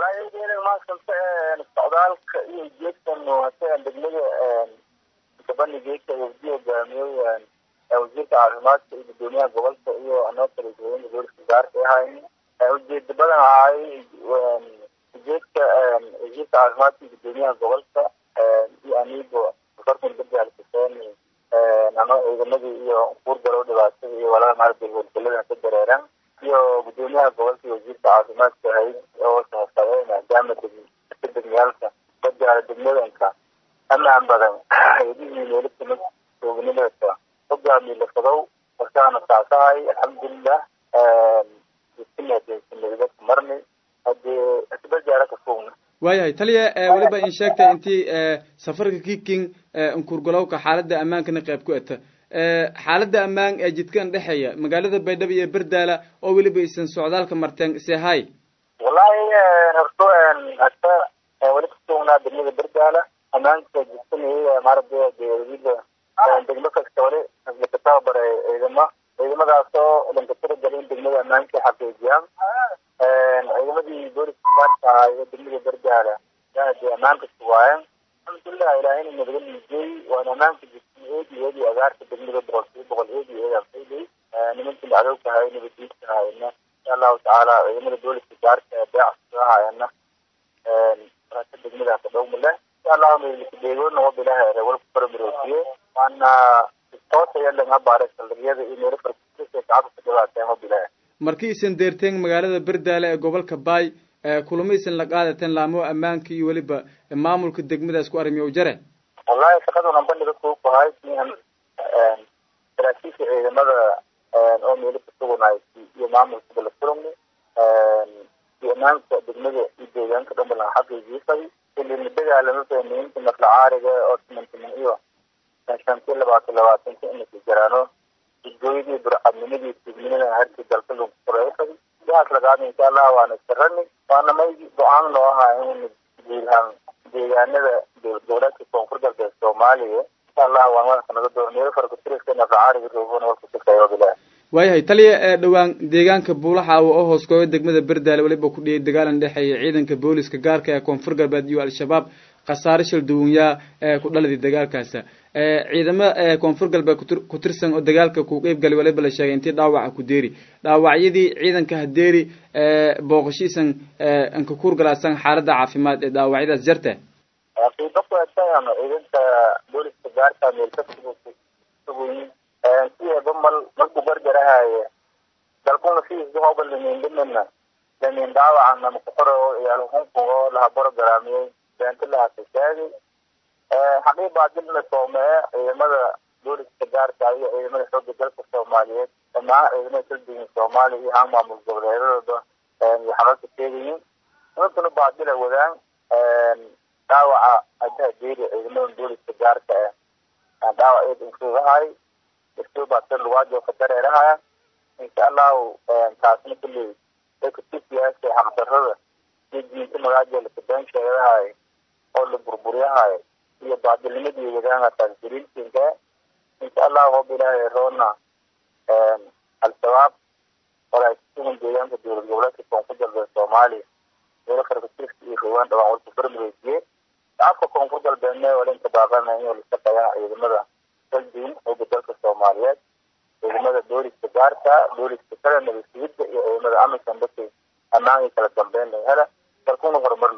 walahi maasanta socdaalka iyo jeedkan hase degmada gabani geedka wafdi hogaamiyey wasiirka caafimaadka iyo gudoomiyaha gobolka iyo anoo kala duwan gobolka gaarka ahayn ujeeda badan ahay ujeedka wasiirka caafimaadka iyo gudoomiyaha gobolka iyo anigo farkun badaalkaseen ano ciidamadii iyo kuurgalow dhibaatada iyo walaal maaragtay howlgalada ka dareeran iyo gudoomiyaha gobolka iyo wasiirka caafimaadka ahayd oo sahasabay maadaama degmiyaalka badaala degmadanka amaan badan eedihii meelo kamid joognimada hogaami lafadow warkaana saasahay alxamdulilah marni hadee asbajaara ka fogna waayahay taliya weliba in sheegtay intii safarka kiking nkurgalowka xaalada ammaankana qayb ku eta xaalada ammaan ee jidkan dhexeeya magaalada baydhabo iyo berdaala oo weliba isan socdaalka marteen sehay wallahi horto hata weli kasugnaa degmada berdaala ammaanka jidkanay maaragtay dewlada degmo kasta wali lakatababaray ciidamo ciidamadaasoo lankatira galin degmada ammaanka xaqiijiyaan ciidamadii booliska gaarka ahaa ee degmada berdaala yaa dee ammaanka sugaayeen alxamdulilah ilaahayna nabada liijiyey waana ammaanka jirtay eedi eedi agaarka degmada boqol kiiba boqol eedi eedaan faylay nimankii dhacdowka ahay nabadiidka ahayna insha allahu tacaala ciidamada booliska gaarka ee beecska ahayana raka degmadaas dhowma leh insha allahu meelikadeegoona wabilaha walku faramaroojiye waana toosayalanga baaray saldhigyada iyo meelo farkisa shacabka ka dhibaateen wabilaha markii isan deerteen magaalada berdaale ee gobolka baay kulamaysan la qaadateen laamo ammaanka iyo weliba maamulka degmadaas ku arrimiyow jare wallahi shaqaduna bandhiga kuu kuhay saraakiisha ciidamada oo meelo kasugunay iyo maamulka la kulmi iyo ammaanka degmada iyo deegaanka dhan balan xaqiijiisay ilina dagaalama fahmiinta nafla caariga oo simantiman iyo shantii labaatan labaatanka inaka jaraano jidgooyadii burcadnimadii tugnimada harkii dalka lagu fureysay sidaas lagaada insha allah waana sarani waana may go-aan noo ahaa in guudhaan deegaanada dowladka koonfur galbeed soomaaliya insha allah waan wadaka naga doo meelo farkutiriska nafla caariga roogona walka shaqeeyo bilah waayahay taliya ee dhowaan deegaanka buulaxaawo oo hoos kooga degmada berdaale weliba ku dhiyay dagaalan dhexeeya ciidanka booliska gaarka ee koonfur galbeed iyo al-shabaab khasaare shil duwunyaa ee ku dhaladii dagaalkaasa ciidamo koonfur galbeed ku tirsan oo dagaalka ku qeyb galay waliba la sheegay intii dhaawaca ku deeri dhaawacyadii ciidanka hadeeri booqashiisan anka kuurgalaasan xaalada caafimaad ee dhaawacyadaas jarta qiibakuetaan ciidanka booliska gaarka meelkasuguyin sideeba mal markuu gargarahaye dalkuna sidiisba hooba lamiindhimina lamiin dhaawacana makuxoro iyaalhunkugoo laha borogaraamiyey beento lahasashaagay xaqii baadilna soomee ciidamada booliska gaarka iyo ciidamada xooga dalka soomaaliyeed dhamaan ciidamada kalduwan soomaaliya iyo haan maamul goboleedadooda iyo xalalka sheegayiin nimankuna baadila wadaan dhaawaca adaha deeri ciidamada booliska gaarka ah dhaawac eed insuugahay istuubaasir lugaajo ka dareerahaya insha allahu taasna kulley ay kutusiyaasha xaqdarrada iyo diinta magaajo lakabeen sheegahay oo la burburyahay iyo baadilnimadii wadaanga taasjiriintinka insha allahu hob ilaahay roona al-shabaab walaa kusugan deegaanka dowlad goboleedka koonfur galbeed soomaaliya meelo farkatirka iyo rogaan dhawaan walka farmareysiyey shacabka koonfur galbeedna walinka baaqana inuu la shaqeeyaan ciidamada kalduun xooga dalka soomaaliyeed ciidamada booliska gaarka booliska kale nabadsigida iyo ciidamada amisan dadkay ammaan iyo kala dambeyn laga hela dalkuna horumar